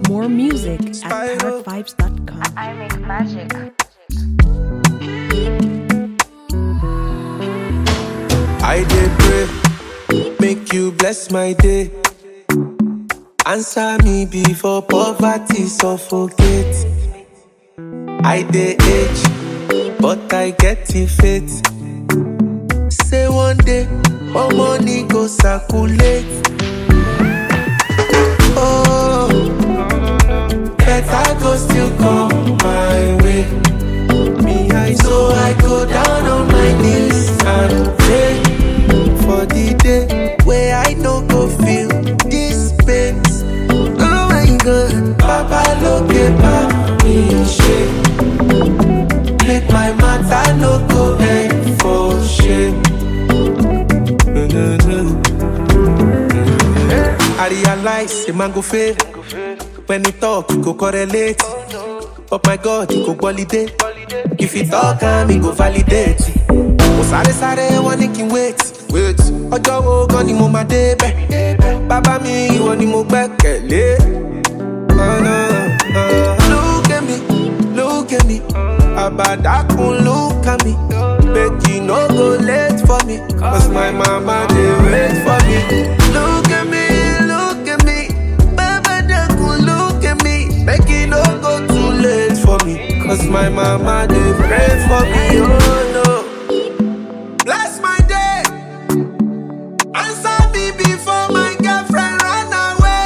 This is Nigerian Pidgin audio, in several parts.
More music at parrotvibes.com. I make magic. I did pray, make you bless my day. Answer me before poverty suffocate. I dey age, but I get it fit. Say one day, more money go circulate. Oh, better go still come my way. Me, I so I go down on my knees and pray for the day where I no go feel this pain. Oh my God, Papa look at me shame. Make my matter no go end for shame. I realize a man go fail when he talk, he go correlate. But my God, he go validate. If he talk, am he go validate. Mo sáré sáré wọn ní kí n wait. wait. Ọjọ́ wo gan ni mo máa débẹ̀? Bàbá mi ìwọ ni mo gbẹ́kẹ̀lé. Oh, no, oh. Look at me, look at me. Àbàdàkùn look at me. Make you no go late for me. Cause my mama dey wait for me. Look at me, look at me. Àbàdàkùn look at me. Make you no go too late for me. Cause my mama dey pray for me. Oh no. Bless my day. Answer me before my girlfriend run away.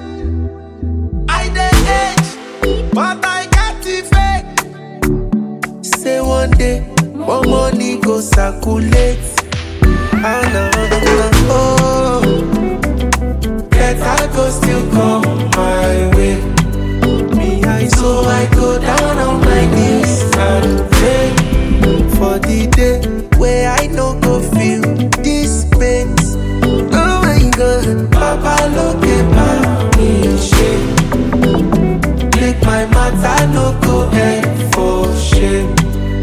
I dey age, but I got it fake. Say one day, more money go circulate. Oh no, oh, better go still come my way. Me, I so I go down on my knees and pray for the day where I no go feel this pain. Oh my God, Papa look at me shame. Make my matter no go end for shame.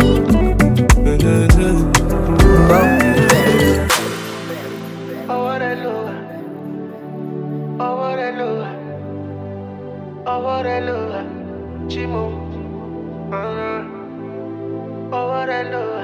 ọwọ́ rẹ ló wà ọwọ́ rẹ ló wà ọwọ́ rẹ ló wà jí mo ọwọ́ rẹ ló wà.